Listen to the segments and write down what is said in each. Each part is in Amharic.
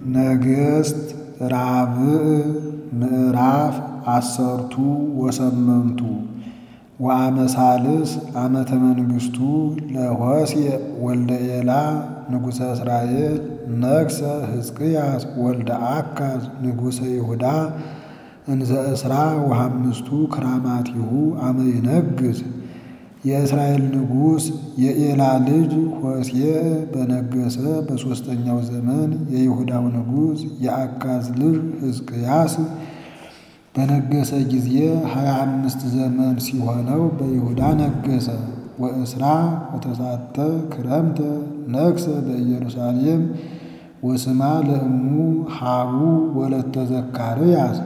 ነገሥት ራብዕ ምዕራፍ አሰርቱ ወሰመንቱ ወአመሳልስ ዓመተ መንግሥቱ ለሆሴዕ ወልደ ኤላ ንጉሠ እስራኤል ነግሠ ሕዝቅያስ ወልደ አካዝ ንጉሠ ይሁዳ እንዘ እስራ ወሐምስቱ ክራማቲሁ አመ ይነግሥ። የእስራኤል ንጉሥ የኤላ ልጅ ሆሴዕ በነገሠ በሦስተኛው ዘመን የይሁዳው ንጉሥ የአካዝ ልጅ ሕዝቅያስ በነገሠ ጊዜ ሀያ አምስት ዘመን ሲሆነው በይሁዳ ነገሠ። ወእስራ ወተሳተ ክረምተ ነግሠ በኢየሩሳሌም ወስማ ለእሙ ሀቡ ወለተ ዘካርያስ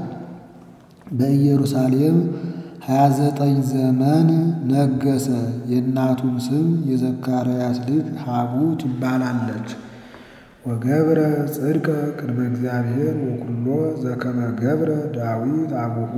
በኢየሩሳሌም ሀያ ዘጠኝ ዘመን ነገሠ። የእናቱም ስም የዘካርያስ ልጅ ሀቡ ትባላለች። ወገብረ ጽድቀ ቅድመ እግዚአብሔር ወኩሎ ዘከመ ገብረ ዳዊት አቡሁ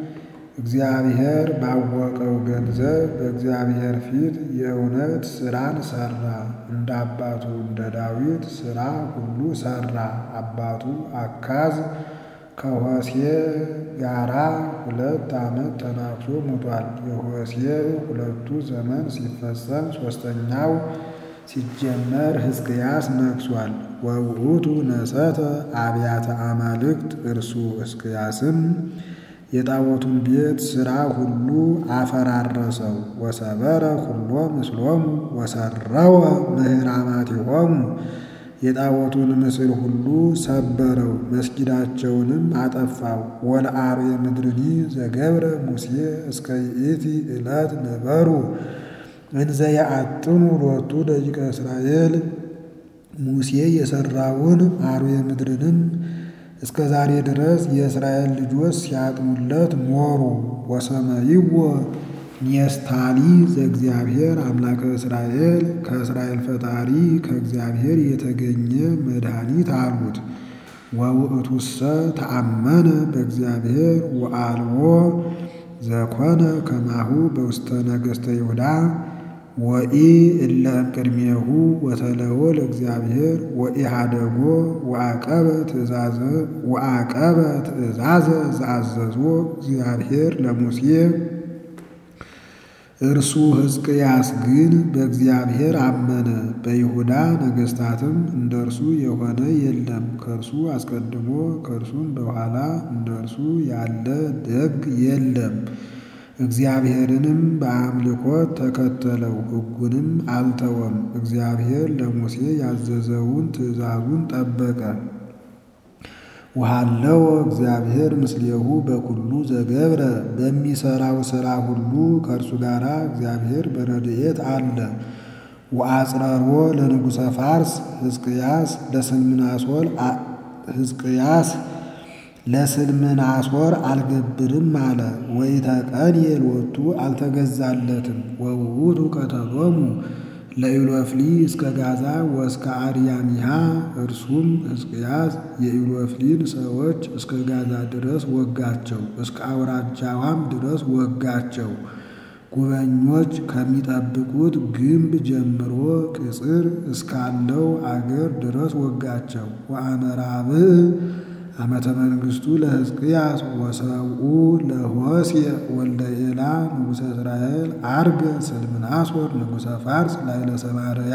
እግዚአብሔር ባወቀው ገንዘብ በእግዚአብሔር ፊት የእውነት ሥራን ሠራ። እንደ አባቱ እንደ ዳዊት ሥራ ሁሉ ሠራ። አባቱ አካዝ ከሆሴዕ ጋራ ሁለት ዓመት ተናግሶ ሞቷል። የሆሴዕ ሁለቱ ዘመን ሲፈጸም ሦስተኛው ሲጀመር ሕዝቅያስ ነግሷል። ወውእቱ ነሰተ አብያተ አማልክት እርሱ ሕዝቅያስም የጣዖቱን ቤት ሥራ ሁሉ አፈራረሰው። ወሰበረ ኩሎ ምስሎሙ ወሰረወ ምህራማቲሆሙ የጣዖቱን ምስል ሁሉ ሰበረው፣ መስጊዳቸውንም አጠፋው። ወለአርዌ ምድርኒ ዘገብረ ሙሴ እስከ ይእቲ ዕለት ነበሩ እንዘ ያአጥኑ ሎቱ ደቂቀ እስራኤል ሙሴ የሠራውን አርዌ ምድርንም እስከ ዛሬ ድረስ የእስራኤል ልጆች ሲያጥኑለት ኖሩ። ወሰመይዎ ኔስታሊ ዘእግዚአብሔር አምላከ እስራኤል ከእስራኤል ፈጣሪ ከእግዚአብሔር የተገኘ መድኃኒት አሉት። ወውእቱሰ ተአመነ በእግዚአብሔር ወአልቦ ዘኮነ ከማሁ በውስተ ነገሥተ ይሁዳ ወኢ እለ እምቅድሜሁ ወተለዎ ለእግዚአብሔር ወኢሃደጎ ወአቀበ ትእዛዘ ዘአዘዞ እግዚአብሔር ለሙሴ እርሱ ሕዝቅያስ ግን በእግዚአብሔር አመነ። በይሁዳ ነገሥታትም እንደ እርሱ የሆነ የለም፣ ከእርሱ አስቀድሞ ከእርሱም በኋላ እንደ እርሱ ያለ ደግ የለም። እግዚአብሔርንም በአምልኮት ተከተለው፣ ሕጉንም አልተወም። እግዚአብሔር ለሙሴ ያዘዘውን ትእዛዙን ጠበቀ። ወሃለወ እግዚአብሔር ምስሌሁ በኩሉ ዘገብረ በሚሠራው ሥራ ሁሉ ከእርሱ ጋር እግዚአብሔር በረድኤት አለ። ወአጽረሮ ለንጉሠ ፋርስ ሕዝቅያስ ለስልምናሶር ሕዝቅያስ ለስልምናሶር አልገብርም አለ። ወኢተቀንየ ሎቱ አልተገዛለትም። ወውእቱ ቀተሎሙ ለኢሎፍሊ እስከ ጋዛ ወእስከ አርያሚሃ እርሱም ሕዝቅያስ የኢሎፍሊን ሰዎች እስከ ጋዛ ድረስ ወጋቸው፣ እስከ አውራጃዋም ድረስ ወጋቸው። ጉበኞች ከሚጠብቁት ግንብ ጀምሮ ቅጽር እስካለው አገር ድረስ ወጋቸው። ወአመራብዕ ዓመተ መንግሥቱ ለሕዝቅያስ ወሰብኡ ለሆሴዕ ወልደ ኤላ ንጉሠ እስራኤል አርገ ስልምናሶር ንጉሠ ፋርስ ላይለ ሰማርያ።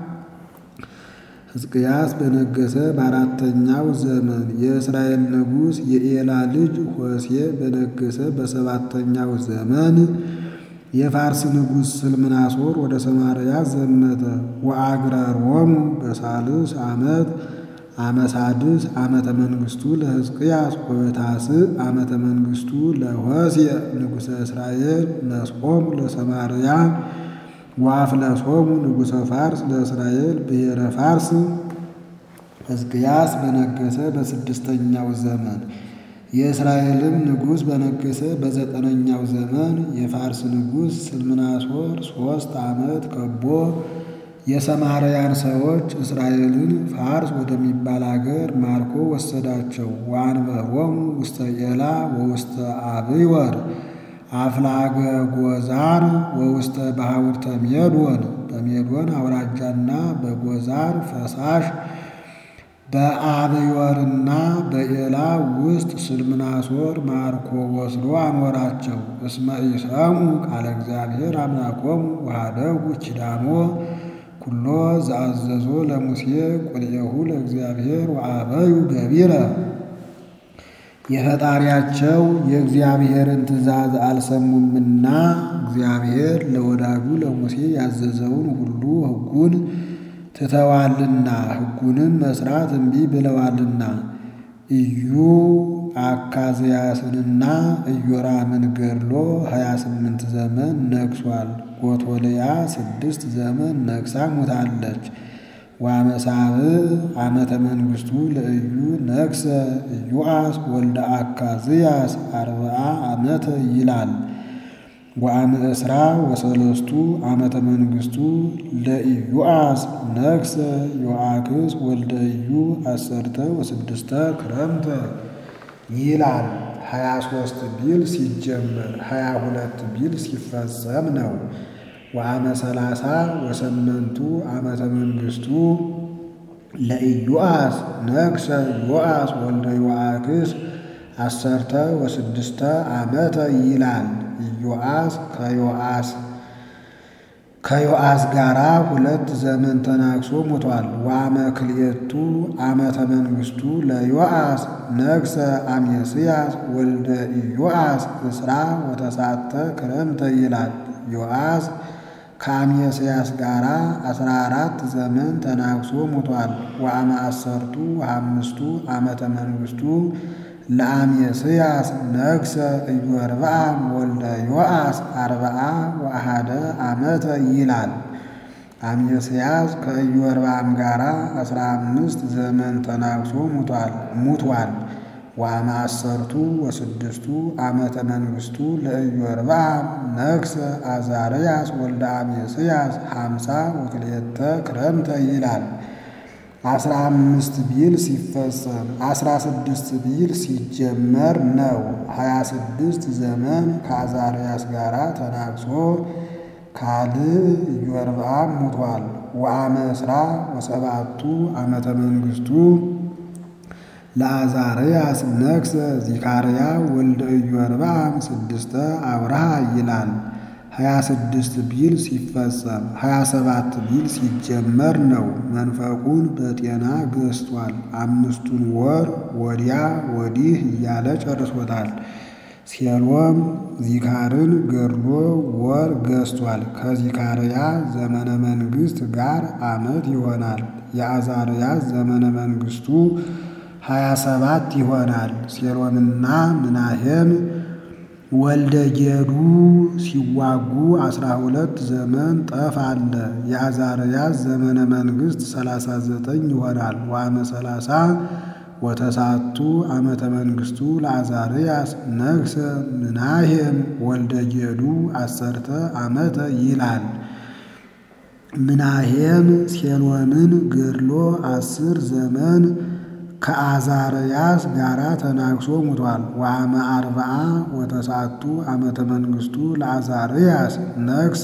ሕዝቅያስ በነገሰ በአራተኛው ዘመን የእስራኤል ንጉሥ የኤላ ልጅ ሆሴዕ በነገሰ በሰባተኛው ዘመን የፋርስ ንጉሥ ስልምናሶር ወደ ሰማርያ ዘመተ። ወአግረሮሙ በሳልስ ዓመት አመሳድስ ዓመተ መንግሥቱ ለሕዝቅያስ ወበታስዕ ዓመተ መንግሥቱ ለሆሴዕ ንጉሠ እስራኤል ነስቆሙ ለሰማርያ ወአፍለሶሙ ንጉሠ ፋርስ ለእስራኤል ብሔረ ፋርስ። ሕዝቅያስ በነገሰ በስድስተኛው ዘመን የእስራኤልም ንጉሥ በነገሰ በዘጠነኛው ዘመን የፋርስ ንጉሥ ስልምናሶር ሦስት ዓመት ከቦ የሰማርያን ሰዎች እስራኤልን ፋርስ ወደሚባል አገር ማርኮ ወሰዳቸው። ወአንበሮሙ ውስተ ኤላ ወውስተ አብይወር አፍላገ ጎዛር ወውስተ ባሕውርተ ሜዶን በሜዶን አውራጃና በጎዛር ፈሳሽ በአብዮርና በኤላ ውስጥ ስልምናሶር ማርኮ ወስዶ አኖራቸው። እስመ ኢሰሙ ቃለ እግዚአብሔር አምላኮሙ ወኀደጉ ኪዳኖ ኩሎ ዘአዘዞ ለሙሴ ቁልኤሁ ለእግዚአብሔር ወአበዩ ገቢረ የፈጣሪያቸው የእግዚአብሔርን ትእዛዝ አልሰሙምና እግዚአብሔር ለወዳጁ ለሙሴ ያዘዘውን ሁሉ ሕጉን ትተዋልና ሕጉንም መስራት እምቢ ብለዋልና። ኢዩ አካዝያስንና ኢዮራምን ገድሎ ሀያ ስምንት ዘመን ነግሷል። ጎቶልያ ስድስት ዘመን ነግሳ ሞታለች። ወአመሳብዕ ዓመተ መንግሥቱ ለኢዩ ነግሰ ኢዮአስ ወልደ አካዝያስ አርብዓ ዓመተ ይላል። ወአመእስራ ወሰለስቱ ዓመተ መንግሥቱ ለኢዮአስ ነግሰ ዮአክስ ወልደ ኢዩ አሰርተ ወስድስተ ክረምተ ይላል። ሀያ ሦስት ቢል ሲጀመር ሀያ ሁለት ቢል ሲፈጸም ነው። ወአመ ሰላሳ ወሰመንቱ ዓመተ መንግሥቱ ለኢዮአስ ነግሰ ዮአስ ወልደ ዮአክስ አሰርተ ወስድስተ ዓመተ ይላል። ኢዮአስ ከዮአስ ከዮአስ ጋራ ሁለት ዘመን ተናግሶ ሞቷል። ወአመ ክልኤቱ ዓመተ መንግሥቱ ለዮአስ ነግሰ አሜስያስ ወልደ ኢዮአስ እስራ ወተሳተ ክረምተ ይላል። ዮአስ ከአሜስያስ ጋራ አስራ አራት ዘመን ተናግሶ ሞቷል። ወአመ አሰርቱ ወአምስቱ ዓመተ መንግሥቱ ለአሜስያስ ነግሰ ኢዮርብዓም ወልደ ዮአስ አርብዓ ወአሐደ ዓመተ ይላል። አሜስያስ ከኢዮርብዓም ጋራ አስራ አምስት ዘመን ተናግሶ ሙቷል። ወአመ አሰርቱ ወስድስቱ ዓመተ መንግሥቱ ለኢዮርብዓም ነግሰ አዛርያስ ወልደ አሜስያስ ሐምሳ ወክልኤተ ክረምተ ይላል። አስራ አምስት ቢል ሲፈጸም አስራ ስድስት ቢል ሲጀመር ነው። ሀያ ስድስት ዘመን ከአዛርያስ ጋራ ተናግሶ ካልዕ ኢዮርብዓም ሙቷል። ወአመ እስራ ወሰባቱ ዓመተ መንግሥቱ ለአዛርያስ ነግሰ ዚካርያ ወልደ ኢዮርብዓም ስድስተ አብርሃ ይላል። ሀያ ስድስት ቢል ሲፈጸም ሀያ ሰባት ቢል ሲጀመር ነው። መንፈቁን በጤና ገዝቷል። አምስቱን ወር ወዲያ ወዲህ እያለ ጨርሶታል። ሴሎም ዚካርን ገድሎ ወር ገዝቷል። ከዚካርያ ዘመነ መንግሥት ጋር ዓመት ይሆናል። የአዛርያስ ዘመነ መንግሥቱ ሀያ ሰባት ይሆናል። ሴሎምና ምናሄም ወልደ ጌዱ ሲዋጉ አስራ ሁለት ዘመን ጠፍ አለ። የአዛርያስ ዘመነ መንግሥት ሰላሳ ዘጠኝ ይሆናል። ወአመ ሰላሳ ወተሳቱ ዓመተ መንግሥቱ ለአዛርያስ ነግሰ ምናሄም ወልደ ጌዱ አሰርተ ዓመተ ይላል። ምናሄም ሴሎምን ገድሎ አስር ዘመን ከአዛርያስ ጋራ ተናግሶ ሙቷል። ወአመ አርብዓ ወተሳቱ ዓመተ መንግሥቱ ለአዛርያስ ነግሰ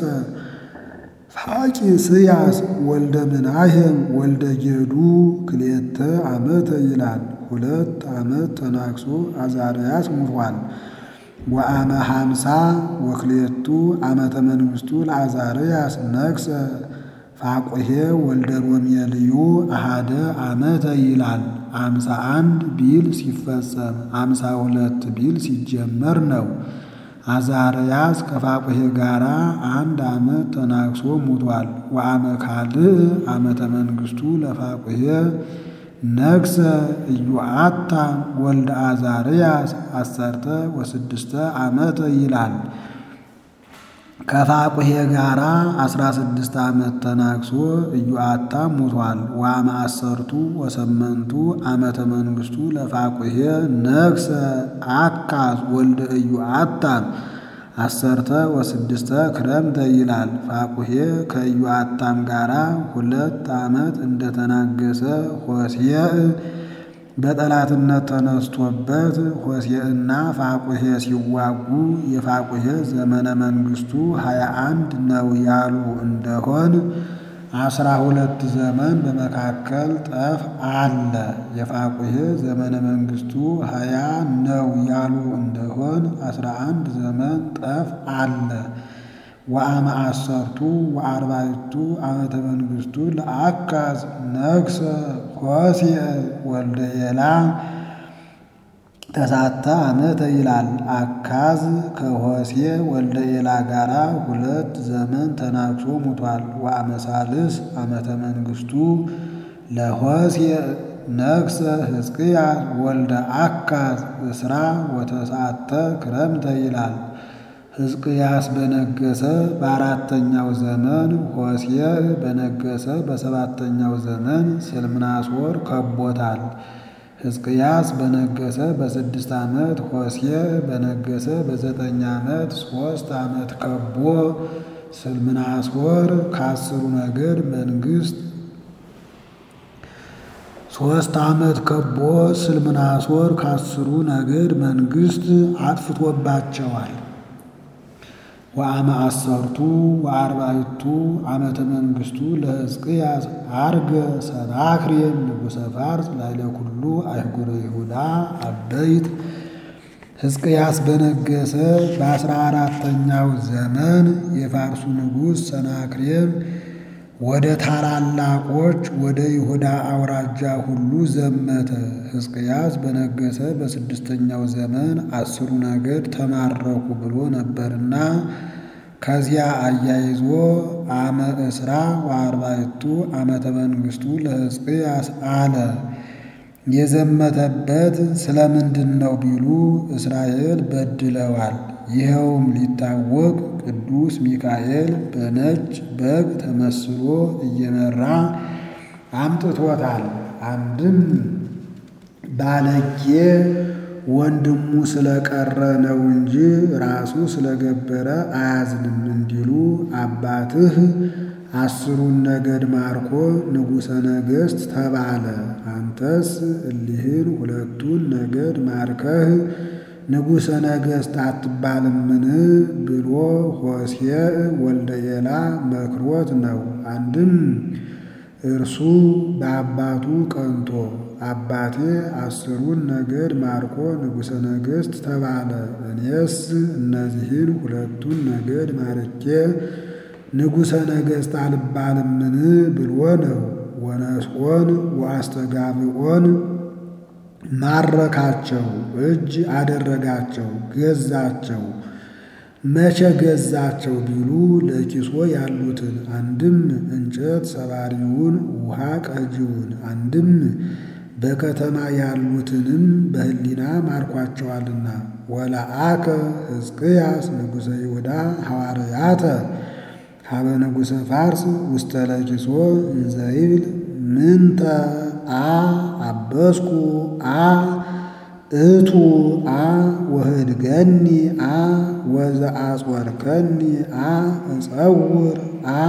ፋቂስያስ ወልደ ምናሄም ወልደ ጌዱ ክልኤተ ዓመተ ይላል። ሁለት ዓመት ተናግሶ አዛርያስ ሙቷል። ወአመ ሐምሳ ወክልኤቱ ዓመተ መንግሥቱ ለአዛርያስ ነግሰ ፋቁሄ ወልደ ሮሜልዩ አሃደ ዓመተ ይላል። አምሳ አንድ ቢል ሲፈጸም አምሳ ሁለት ቢል ሲጀመር ነው። አዛርያስ ከፋቁሄ ጋራ አንድ ዓመት ተናግሶ ሙቷል። ወአመ ካልዕ ዓመተ መንግሥቱ ለፋቁሄ ነግሰ ኢዮአታም ወልደ አዛርያስ አሰርተ ወስድስተ ዓመተ ይላል። ከፋቁሄ ጋራ አስራ ስድስት ዓመት ተናግሶ ኢዮአታም ሙቷል። ወአመ አሰርቱ ወሰመንቱ ዓመተ መንግሥቱ ለፋቁሄ ነግሰ አካዝ ወልደ ኢዮአታም አሰርተ ወስድስተ ክረምተ ይላል። ፋቁሄ ከኢዮአታም ጋራ ሁለት ዓመት እንደተናገሰ ሆሴዕ በጠላትነት ተነስቶበት ሆሴዕና ፋቁሄ ሲዋጉ የፋቁሄ ዘመነ መንግሥቱ ሀያ አንድ ነው ያሉ እንደሆን አስራ ሁለት ዘመን በመካከል ጠፍ አለ። የፋቁሔ ዘመነ መንግስቱ ሀያ ነው ያሉ እንደሆን አስራ አንድ ዘመን ጠፍ አለ። ወአመ አሰርቱ ወአርባዕቱ ዓመተ መንግስቱ ለአካዝ ነግሰ ሆሴዕ ወልደ ኤላ ተሳተ ዓመተ ይላል። አካዝ ከሆሴዕ ወልደ ኤላ ጋራ ሁለት ዘመን ተናግሶ ሙቷል። ወአመ ሣልስ ዓመተ መንግስቱ ለሆሴዕ ነግሰ ሕዝቅያስ ወልደ አካዝ እስራ ወተስዓተ ክረምተ ይላል። ሕዝቅያስ በነገሰ በአራተኛው ዘመን ሆሴዕ በነገሰ በሰባተኛው ዘመን ስልምናሶር ከቦታል። ሕዝቅያስ በነገሰ በስድስት ዓመት ሆሴዕ በነገሰ በዘጠኝ ዓመት ሦስት ዓመት ከቦ ስልምናሶር ከአስሩ ነገድ መንግስት ሦስት ዓመት ከቦ ስልምናሶር ከአስሩ ነገድ መንግስት አጥፍቶባቸዋል። ወአመ አሰርቱ ወአርባዕቱ ዓመተ መንግስቱ ለሕዝቅያስ አርገ ሰናክሬም ንጉሠ ፋርስ ላዕለ ኩሉ አህጉረ ይሁዳ አበይት ሕዝቅያስ በነገሰ በአስራ አራተኛው ዘመን የፋርሱ ንጉሥ ሰናክሬም ወደ ታላላቆች ወደ ይሁዳ አውራጃ ሁሉ ዘመተ። ሕዝቅያስ በነገሰ በስድስተኛው ዘመን አስሩ ነገድ ተማረኩ ብሎ ነበርና ከዚያ አያይዞ አመ እስራ ወአርባዕቱ ዓመተ መንግስቱ ለሕዝቅያስ አለ። የዘመተበት ስለምንድን ነው ቢሉ እስራኤል በድለዋል። ይኸውም ሊታወቅ ቅዱስ ሚካኤል በነጭ በግ ተመስሎ እየመራ አምጥቶታል። አንድም ባለጌ ወንድሙ ስለቀረ ነው እንጂ ራሱ ስለገበረ አያዝንም እንዲሉ አባትህ አስሩን ነገድ ማርኮ ንጉሠ ነገሥት ተባለ። አንተስ እሊህን ሁለቱን ነገድ ማርከህ ንጉሠ ነገሥት አትባልምን ብሎ ሆሴዕ ወልደ ኤላ መክሮት ነው። አንድም እርሱ በአባቱ ቀንቶ አባቴ አስሩን ነገድ ማርኮ ንጉሠ ነገሥት ተባለ፣ እኔስ እነዚህን ሁለቱን ነገድ ማርኬ ንጉሠ ነገሥት አልባልምን ብሎ ነው። ወነስኦን ወአስተጋብኦን ማረካቸው፣ እጅ አደረጋቸው፣ ገዛቸው። መቼ ገዛቸው ቢሉ ለኪሶ ያሉትን አንድም እንጨት ሰባሪውን ውሃ ቀጂውን አንድም በከተማ ያሉትንም በሕሊና ማርኳቸዋልና። ወለአከ ሕዝቅያስ ንጉሠ ይሁዳ ሐዋርያተ ሀበ ንጉሠ ፋርስ ውስተ ለኪሶ እንዘይብል ምንተ አ አበስኩ አ እቱ አ ወህድገኒ አ ወዘአጽወርከኒ አ እጸውር አ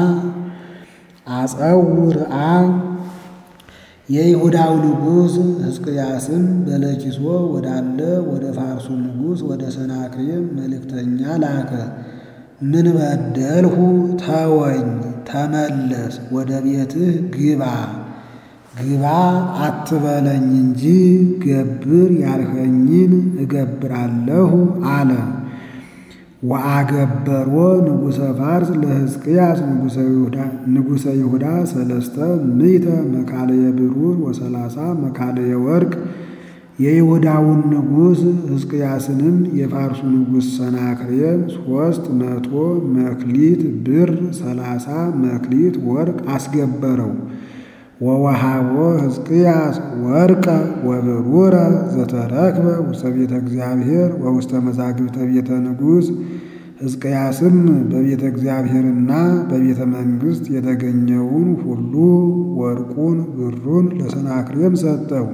አጸውር አ የይሁዳው ንጉሥ ሕዝቅያስም በለኪሶ ወዳለ ወደ ፋርሱ ንጉሥ ወደ ሰናክሬም መልእክተኛ ላከ። ምን በደልሁ? ተወኝ፣ ተመለስ፣ ወደ ቤትህ ግባ ግባ አትበለኝ እንጂ ገብር ያልኸኝን እገብራለሁ አለ። ወአገበሮ ንጉሠ ፋርስ ለሕዝቅያስ ንጉሠ ይሁዳ ሰለስተ ምዕተ መካለየ ብሩር ወሰላሳ መካለየ ወርቅ የይሁዳውን ንጉሥ ሕዝቅያስንም የፋርሱ ንጉሥ ሰናክሬም ሦስት መቶ መክሊት ብር ሰላሳ መክሊት ወርቅ አስገበረው። ወወሃቦ ሕዝቅያስ ወርቀ ወብሩረ ዘተረክበ ውስተ ቤተ እግዚአብሔር ወውስተ መዛግብተ ቤተ ንጉሥ። ሕዝቅያስም በቤተ እግዚአብሔርና በቤተ መንግሥት የተገኘውን ሁሉ ወርቁን ብሩን ለሰናክሬም ሰጠው።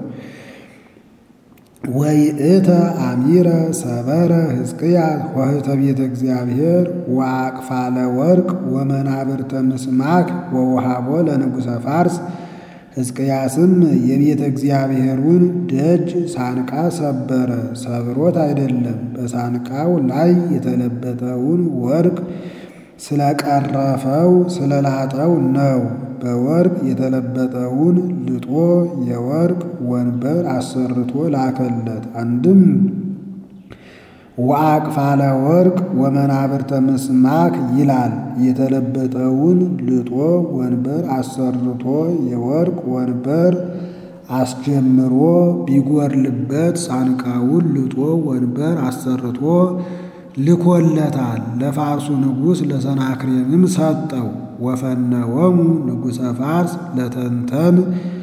ወይእተ አሚረ ሰበረ ሕዝቅያስ ኆኅተ ቤተ እግዚአብሔር ወአቅፋለ ወርቅ ወመናብርተ ምስማክ ወውሃቦ ለንጉሠ ፋርስ። ሕዝቅያስም የቤተ እግዚአብሔሩን ደጅ ሳንቃ ሰበረ። ሰብሮት አይደለም፣ በሳንቃው ላይ የተለበጠውን ወርቅ ስለቀረፈው ስለላጠው ነው። በወርቅ የተለበጠውን ልጦ የወርቅ ወንበር አሰርቶ ላከለት። አንድም ወአቅፋለ ወርቅ ወመናብርተ ምስማክ ይላል። የተለበጠውን ልጦ ወንበር አሰርቶ የወርቅ ወንበር አስጀምሮ ቢጎርልበት ሳንቃውን ልጦ ወንበር አሰርቶ ልኮለታል። ለፋርሱ ንጉሥ ለሰናክሬምም ሰጠው። ወፈነወሙ ንጉሠ ፋርስ ለተንተን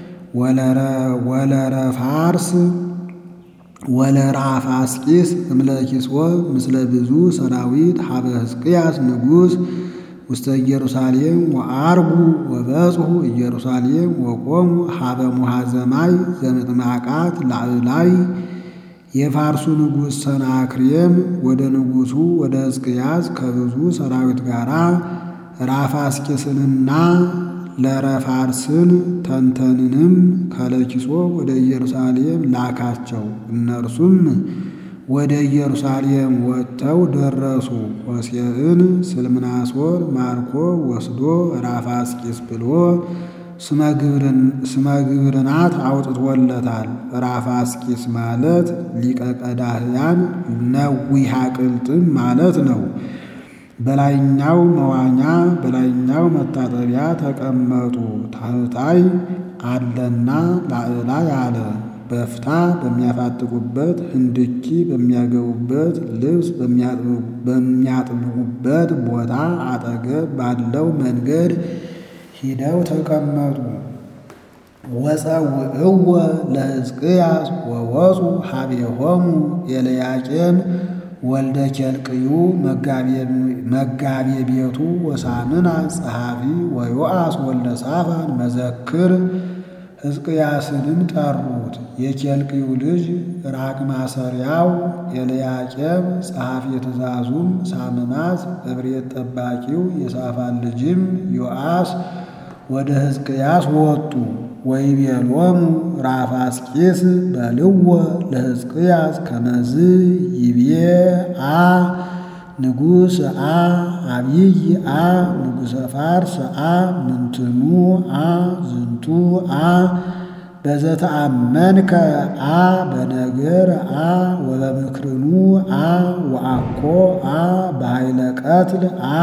ወለረ ፋርስ ወለራፋስቂስ እምለኪስወ ምስለ ብዙ ሰራዊት ሀበ ሕዝቅያስ ንጉሥ ውስተ ኢየሩሳሌም ወአርጉ ወበጽሑ ኢየሩሳሌም ወቆሙ ሀበ ሙሃዘማይ ዘምጥማቃት ላዕላይ የፋርሱ ንጉሥ ሰናክሬም ወደ ንጉሡ ወደ ሕዝቅያስ ከብዙ ሰራዊት ጋር ራፋስቂስንና ለረፋርስን ተንተንንም ከለኪሶ ወደ ኢየሩሳሌም ላካቸው። እነርሱም ወደ ኢየሩሳሌም ወጥተው ደረሱ። ሆሴዕን ስልምናሶር ማርኮ ወስዶ ራፋስቂስ ብሎ ስመ ግብርናት አውጥቶለታል። ራፋስቂስ ማለት ሊቀ ቀዳህያን ነዊሃ ቅልጥም ማለት ነው። በላይኛው መዋኛ በላይኛው መታጠቢያ ተቀመጡ። ታህታይ አለና ላዕላይ አለ። በፍታ በሚያፋጥቁበት ህንድኪ በሚያገቡበት ልብስ በሚያጥቡበት ቦታ አጠገብ ባለው መንገድ ሂደው ተቀመጡ። ወፀውዕወ ለሕዝቅያስ ወወፁ ሀቤሆሙ ኤልያቄም ወልደ ኬልቅዩ መጋቤ ቤቱ ወሳምና ጸሐፊ ወዮአስ ወልደ ሳፋን መዘክር ሕዝቅያስንም ጠሩት። የኬልቅዩ ልጅ ራቅ ማሰሪያው ኤልያቄም ጸሐፊ ትእዛዙም ሳምናስ እብሬት ጠባቂው የሳፋን ልጅም ዮአስ ወደ ሕዝቅያስ ወጡ። ወይቤሎሙ ራፋስቂስ በልዎ ለሕዝቅያስ ከመዝ ይቤ አ ንጉሥ አ አብይ አ ንጉሠ ፋርስ አ ምንትኑ አ ዝንቱ አ በዘተአመንከ አ በነገር አ ወበምክርኑ አ ወአኮ አ በኃይለ ቀትል አ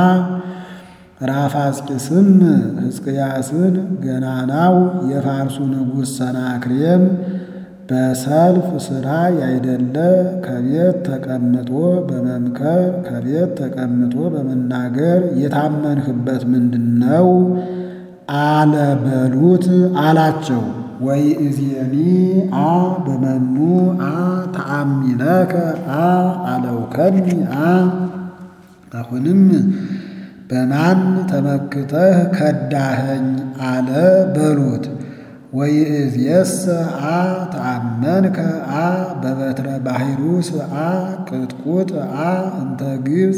ራፋስቂስም ሕዝቅያስን ገናናው የፋርሱ ንጉሥ ሰናክሬም በሰልፍ ሥራ ያይደለ ከቤት ተቀምጦ በመምከር ከቤት ተቀምጦ በመናገር የታመንህበት ምንድን ነው? አለ በሉት አላቸው። ወይ እዜኒ አ በመኑ አ ተአሚነከ አ አለውከኒ አ አሁንም በማን ተመክተህ ከዳኸኝ አለ በሉት። ወይእዜሰ አ ተአመንከ አ በበትረ ባሕሩስ አ ቅጥቁጥ አ እንተ ግብፅ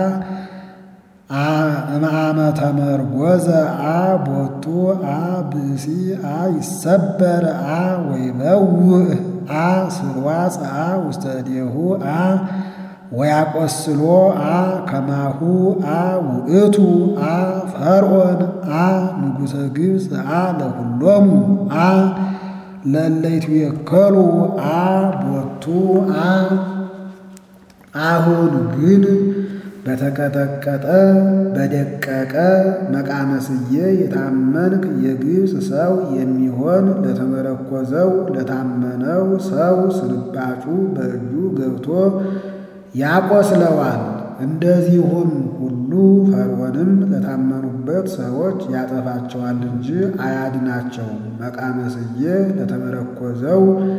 አ እምአመ ተመርጐዘ አ ቦቱ አ ብእሲ አ ይሰበር አ ወይበውእ አ ስርዋጽ አ ውስተ እዴሁ አ ወያቆስሎ አ ከማሁ አ ውእቱ አ ፈርዖን አ ንጉሠ ግብፅ አ ለኩሎሙ አ ለለይቱ የከሉ አ ቦቱ አ አሁን ግን በተቀጠቀጠ በደቀቀ መቃመስዬ የታመንክ የግብፅ ሰው የሚሆን ለተመረኮዘው ለታመነው ሰው ስልባጩ በእጁ ገብቶ ያቆስለዋል። እንደዚሁም ሁሉ ፈርዖንም ለታመኑበት ሰዎች ያጠፋቸዋል እንጂ አያድናቸውም። መቃመስዬ ለተመረኮዘው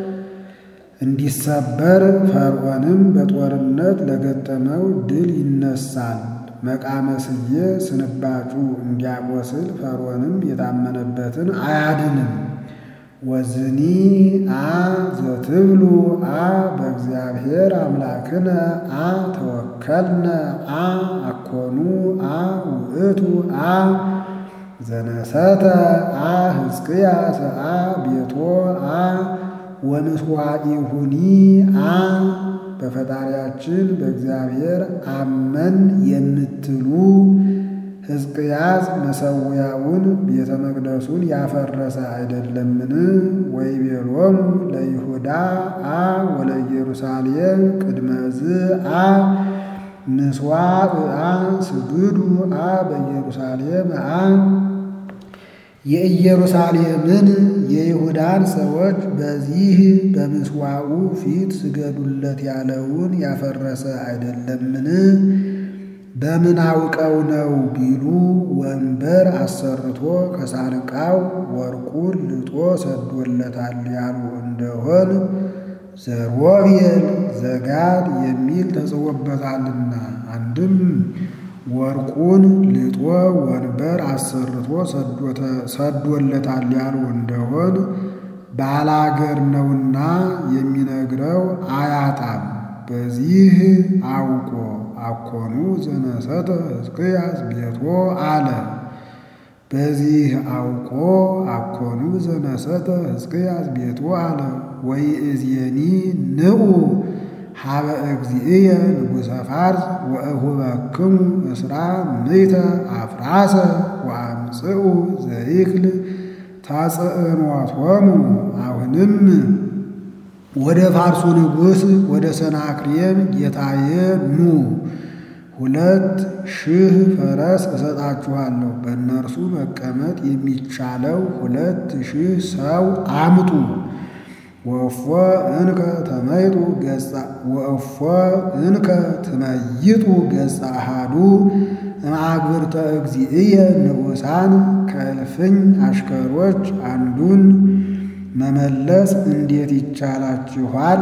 እንዲሰበር ፈርዖንም በጦርነት ለገጠመው ድል ይነሳል። መቃመስዬ ስንባጩ እንዲያቆስል ፈርዖንም የታመነበትን አያድንም። ወዝኒ አ ዘትብሉ አ በእግዚአብሔር አምላክነ አ ተወከልነ አ አኮኑ አ ውእቱ አ ዘነሰተ አ ሕዝቅያስ አ ቤቶ አ ወምስዋኢሁኒ አ በፈጣሪያችን በእግዚአብሔር አመን የምትሉ ሕዝቅያስ መሠዊያውን ቤተ መቅደሱን ያፈረሰ አይደለምን? ወይቤሎሙ ለይሁዳ አ ወለኢየሩሳሌም ቅድመ ዝአ ምስዋዕ አ ስግዱ አ በኢየሩሳሌም አ የኢየሩሳሌምን የይሁዳን ሰዎች በዚህ በምስዋዑ ፊት ስገዱለት ያለውን ያፈረሰ አይደለምን? በምን አውቀው ነው ቢሉ ወንበር አሰርቶ ከሳንቃው ወርቁን ልጦ ሰዶለታል ያሉ እንደሆን ዘሮቤል ዘጋድ የሚል ተጽፎበታልና አንድም ወርቁን ልጦ ወንበር አሰርቶ ሰዶለታል ያሉ እንደሆን ባላገር ነውና የሚነግረው አያጣም። በዚህ አውቆ አኮኑ ዘነሰተ ሕዝቅያስ ቤቶ አለ። በዚህ አውቆ አኮኑ ዘነሰተ ሕዝቅያስ ቤቶ አለ። ወይእዜኒ ንዑ ሀበ እግዚእየ ንጉሠ ፋርስ ወእሁበክሙ እስራ ምእተ አፍራሰ ወአምጽኡ ዘይክል ታጽዕኖቶሙ። አሁንም ወደ ፋርሱ ንጉሥ ወደ ሰናክሬም ጌታዬ ኑ፣ ሁለት ሺህ ፈረስ እሰጣችኋለሁ፣ በእነርሱ መቀመጥ የሚቻለው ሁለት ሺህ ሰው አምጡ። ወእፎ እንከ ተመይጡ ገጻ ወእፎ እንከ ትመይጡ ገጻ አሃዱ እምአግብርተ እግዚእየ ንዑሳን ከእልፍኝ አሽከሮች አንዱን መመለስ እንዴት ይቻላችኋል?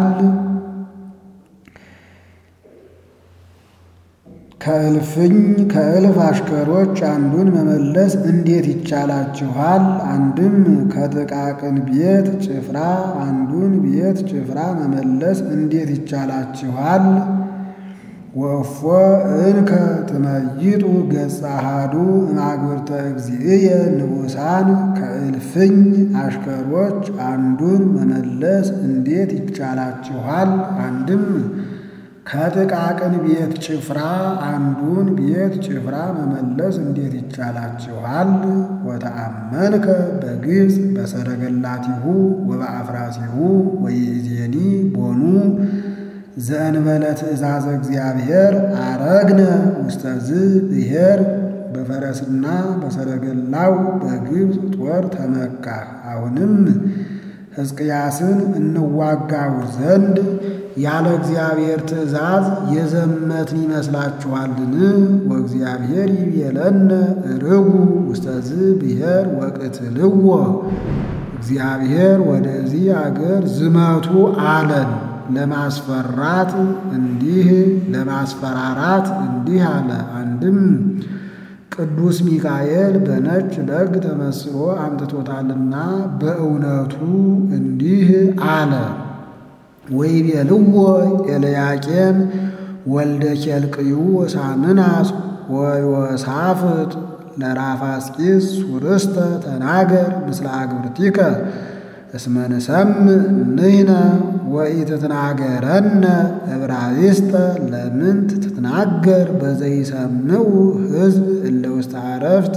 ከእልፍኝ ከእልፍ አሽከሮች አንዱን መመለስ እንዴት ይቻላችኋል? አንድም ከጥቃቅን ቤት ጭፍራ አንዱን ቤት ጭፍራ መመለስ እንዴት ይቻላችኋል? ወእፎ እንከ ትመይጡ ገጸ አሃዱ እምአግብርተ እግዚእየ ንዑሳን ከእልፍኝ አሽከሮች አንዱን መመለስ እንዴት ይቻላችኋል? አንድም ከጥቃቅን ቤት ጭፍራ አንዱን ቤት ጭፍራ መመለስ እንዴት ይቻላችኋል? ወተአመንከ በግብፅ በሰረገላቲሁ ወበአፍራሲሁ ወይእዜኒ ቦኑ ዘእንበለ ትእዛዘ እግዚአብሔር አረግነ ውስተ ዝ ብሔር በፈረስና በሰረገላው በግብፅ ጦር ተመካህ። አሁንም ሕዝቅያስን እንዋጋው ዘንድ ያለ እግዚአብሔር ትእዛዝ የዘመትን ይመስላችኋልን? ወእግዚአብሔር ይቤለነ ርጉ ውስተ ዝ ብሔር ወቅትልዎ እግዚአብሔር ወደዚህ አገር ዝመቱ አለን። ለማስፈራት እንዲህ ለማስፈራራት እንዲህ አለ። አንድም ቅዱስ ሚካኤል በነጭ በግ ተመስሎ አምጥቶታልና በእውነቱ እንዲህ አለ። ወይቤልዎ ኤልያቄም ወልደ ኬልቅዩ ወሳምናስ ወዮሳፍጥ ለራፋስቂስ ሱርስተ ተናገር ምስለ አግብርቲከ እስመ ንሰምዕ ንሕነ ወኢትትናገረነ ዕብራይስጠ ለምንት ትትናገር በዘይሰምዑ ሕዝብ እለ ውስተ ዕረፍት።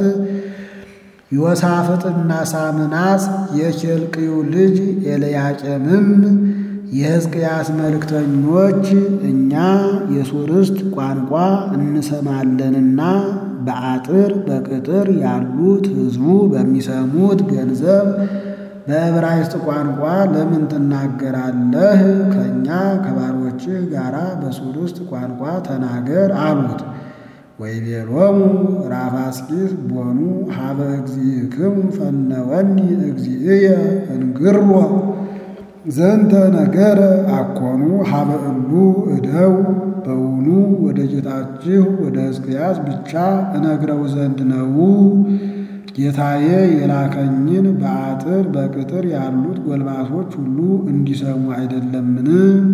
ዮሳፍጥና ሳምናስ የኬልቅዩ ልጅ ኤልያቄምም የሕዝቅያስ መልእክተኞች እኛ የሱርስት ቋንቋ እንሰማለንና በአጥር በቅጥር ያሉት ሕዝቡ በሚሰሙት ገንዘብ በዕብራይስጥ ቋንቋ ለምን ትናገራለህ? ከእኛ ከባሮችህ ጋር በሱርስት ቋንቋ ተናገር አሉት። ወይቤሎሙ ራፋስቂስ ቦኑ ሀበ እግዚእክሙ ፈነወኒ እግዚእየ እንግሮ ዘንተ ነገረ አኮኑ ሀበ እሉ እደው በውኑ ወደ ጌታችሁ ወደ ሕዝቅያስ ብቻ እነግረው ዘንድ ነው። ጌታዬ የላከኝን በአጥር በቅጥር ያሉት ጎልማሶች ሁሉ እንዲሰሙ አይደለምን?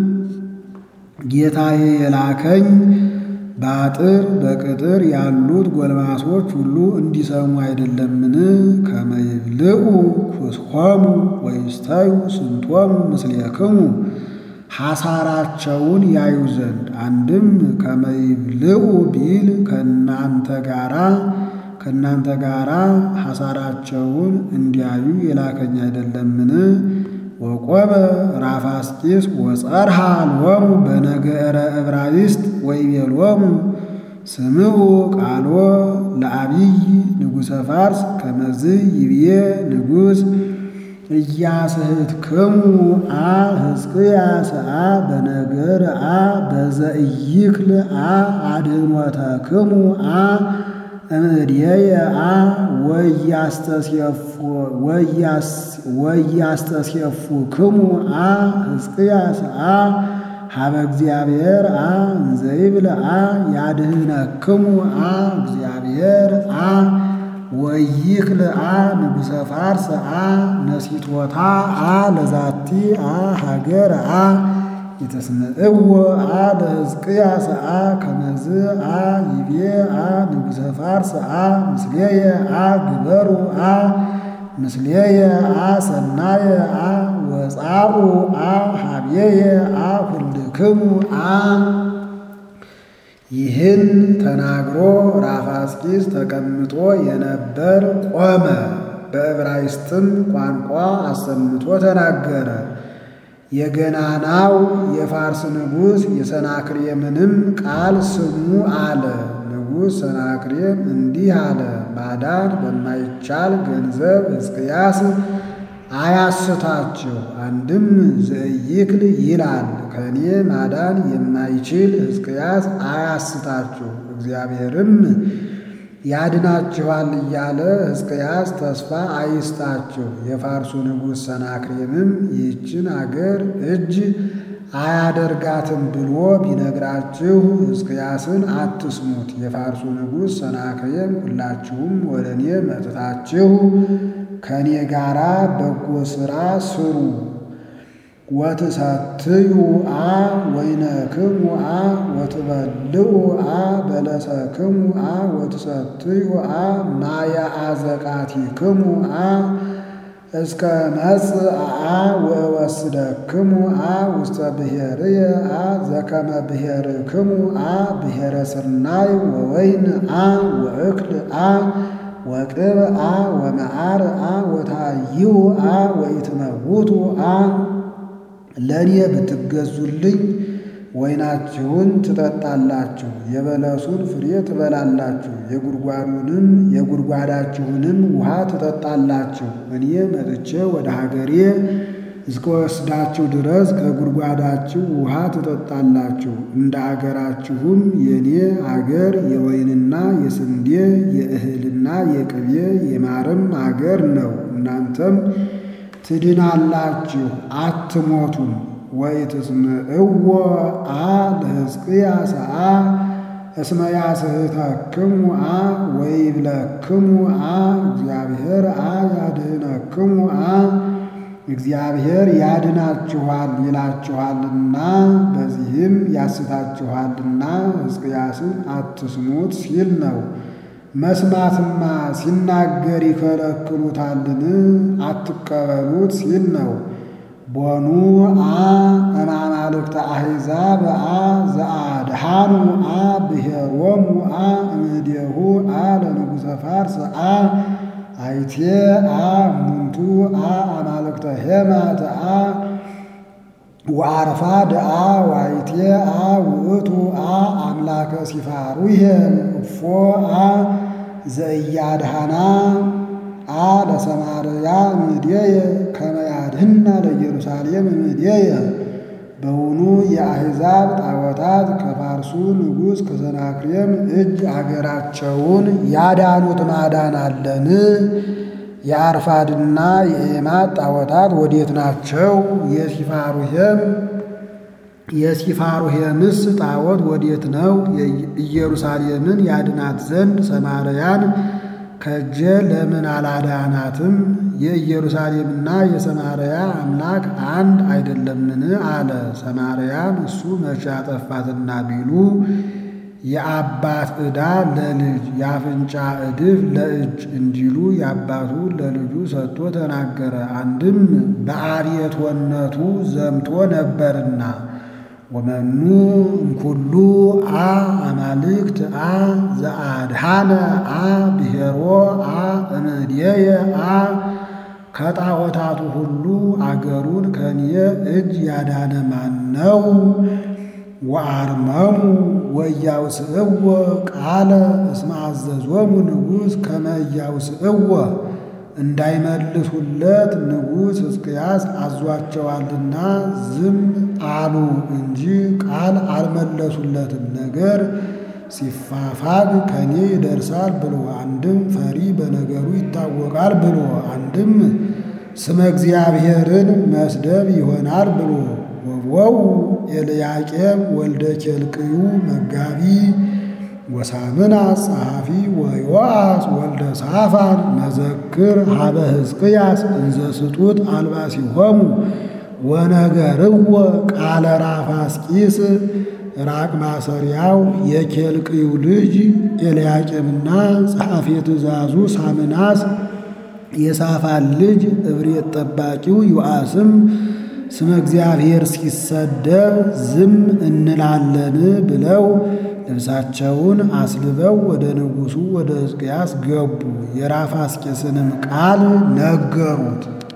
ጌታዬ የላከኝ በአጥር በቅጥር ያሉት ጎልማሶች ሁሉ እንዲሰሙ አይደለምን? ከመይብልዑ ኩስሆሙ ወይስተዩ ስንቶሙ ምስሌክሙ ሐሳራቸውን ያዩ ዘንድ አንድም ከመይብልዑ ቢል ከእናንተ ጋራ ከእናንተ ጋር ሐሳራቸውን እንዲያዩ የላከኝ አይደለምን? ወቆመ ራፋስቂስ ወጸርሃ ሎሙ በነገረ ዕብራይስጥ ወይቤሎሙ ስምዑ ቃሎ ለአቢይ ንጉሠ ፋርስ ከመዝ ይብዬ ንጉሥ ኢያስሕትክሙ አ ሕዝቅያስ አ በነገር አ በዘኢይክል አ አድኅኖተክሙ አ እምድየየ አ ወያስተስየፉክሙ አ ሕዝቅያስ አ ሀበ እግዚአብሔር አ እንዘይብል አ ያድኅነክሙ አ እግዚአብሔር አ ወይክል አ ንጉሠ ፋርስ አ ነሲቶታ አ ለዛቲ አ ሀገር አ የተስምዕዎ አ ለሕዝቅያስ አ ከመዝ አ ይቤ አ ንጉሠ ፋርስ አ ምስሌየ አ ግበሩ አ ምስሌየ አ ሰናየ አ ወጻኡ አ ሀብየየ አ ኩልክሙ አ ይህን ተናግሮ ራፋስቂስ ተቀምጦ የነበር ቆመ። በዕብራይስጥም ቋንቋ አሰምቶ ተናገረ። የገናናው የፋርስ ንጉሥ የሰናክሬምንም ቃል ስሙ አለ። ንጉሥ ሰናክሬም እንዲህ አለ፣ ማዳን በማይቻል ገንዘብ ሕዝቅያስ አያስታችሁ። አንድም ዘኢይክል ይላል ከእኔ ማዳን የማይችል ሕዝቅያስ አያስታችሁ፣ እግዚአብሔርም ያድናችኋል እያለ ሕዝቅያስ ተስፋ አይስጣችሁ። የፋርሱ ንጉሥ ሰናክሬምም ይህችን አገር እጅ አያደርጋትም ብሎ ቢነግራችሁ ሕዝቅያስን አትስሙት። የፋርሱ ንጉሥ ሰናክሬም ሁላችሁም ወደ እኔ መጥታችሁ ከእኔ ጋራ በጎ ሥራ ስሩ ወትሰትዩ አ ወይነክሙ አ ወትበልዑ አ በለሰክሙ አ ወትሰትዩ አ ማየ አዘቃቲክሙ አ እስከ መጽእ አ ወወስደክሙ አ ውስተ ብሔርየ አ ዘከመ ብሔርክሙ አ ብሔረ ስርናይ ወወይን አ ወእክል አ ወቅብ አ ወመዓር አ ወታይሁ አ ወኢትመውቱ አ ለእኔ ብትገዙልኝ ወይናችሁን ትጠጣላችሁ፣ የበለሱን ፍሬ ትበላላችሁ፣ የጉድጓዱንም የጉድጓዳችሁንም ውሃ ትጠጣላችሁ። እኔ መጥቼ ወደ ሀገሬ እስከወስዳችሁ ድረስ ከጉድጓዳችሁ ውሃ ትጠጣላችሁ። እንደ አገራችሁም የእኔ አገር የወይንና የስንዴ የእህልና የቅቤ የማርም አገር ነው። እናንተም ትድናላችሁ አትሞቱም። ወኢትስምዕዎ አ ለሕዝቅያስ አ እስመ ያስሕተክሙ አ ወይብለክሙ አ እግዚአብሔር አ ያድኅነክሙ አ እግዚአብሔር ያድናችኋል ይላችኋልና በዚህም ያስታችኋልና ሕዝቅያስን አትስሙት ሲል ነው። መስማትማ ሲናገር ይከለክሉታልን? አትቀበሉት ሲል ነው። ቦኑ አ እማማልክተ አሕዛብ አ ዘአድሃኑ አ ብሔሮሙ አ እምኔሁ አ ለንጉሠ ፋርስ አ አይቴ አ እሙንቱ አ አማልክተ ሄማት አ ወአርፋድ አ ዋይቴ አ ውእቱ አ አምላከ ሲፋሩሄ እፎ አ ዘእያድሃና አ ለሰማርያ እምኔየ ከመ ያድኅና ለኢየሩሳሌም እምኔየ። በውኑ የአሕዛብ ጣዖታት ከፋርሱ ንጉሥ ከሰናክሬም እጅ አገራቸውን ያዳኑት ማዳን አለን? የአርፋድና የኤማት ጣዖታት ወዴት ናቸው? የሲፋሩሄም የሲፋሩሄምስ ጣዖት ወዴት ነው? ኢየሩሳሌምን ያድናት ዘንድ ሰማርያን ከእጄ ለምን አላዳናትም? የኢየሩሳሌምና የሰማርያ አምላክ አንድ አይደለምን? አለ። ሰማርያን እሱ መቼ አጠፋትና ቢሉ የአባት ዕዳ ለልጅ የአፍንጫ ዕድፍ ለእጅ እንዲሉ የአባቱ ለልጁ ሰጥቶ ተናገረ። አንድም በአብየትወነቱ ዘምቶ ነበርና ወመኑ እምኩሉ አ አማልክት አ ዘአድሃነ አ ብሔሮ አ እምድየየ አ ከጣዖታቱ ሁሉ አገሩን ከኔ እጅ ያዳነ ማን ነው? ወአርመሙ ወኢያውስእዎ ቃለ እስመ አዘዞሙ ንጉሥ ከመ ኢያውስእዎ እንዳይመልሱለት ንጉሥ ሕዝቅያስ አዟቸዋልና ዝም አሉ እንጂ ቃል አልመለሱለትም። ነገር ሲፋፋግ ከኔ ይደርሳል ብሎ አንድም ፈሪ በነገሩ ይታወቃል ብሎ አንድም ስመ እግዚአብሔርን መስደብ ይሆናል ብሎ ወወው ኤልያቄም ወልደ ኬልቅዩ መጋቢ ወሳምና ጸሐፊ ወዮአስ ወልደ ሳፋን መዘክር ሀበ ሕዝቅያስ እንዘ ስጡት አልባሲሆሙ ወነገርዎ ቃለ ራፋስቂስ ራቅ ማሰሪያው የኬልቅዩ ልጅ ኤልያቄምና ጸሐፊ ትእዛዙ ሳምናስ የሳፋን ልጅ እብሬት ጠባቂው ዮአስም ስመ እግዚአብሔር ሲሰደብ ዝም እንላለን ብለው ልብሳቸውን አስልበው ወደ ንጉሡ ወደ ሕዝቅያስ ገቡ። የራፋስቂስንም ቃል ነገሩት።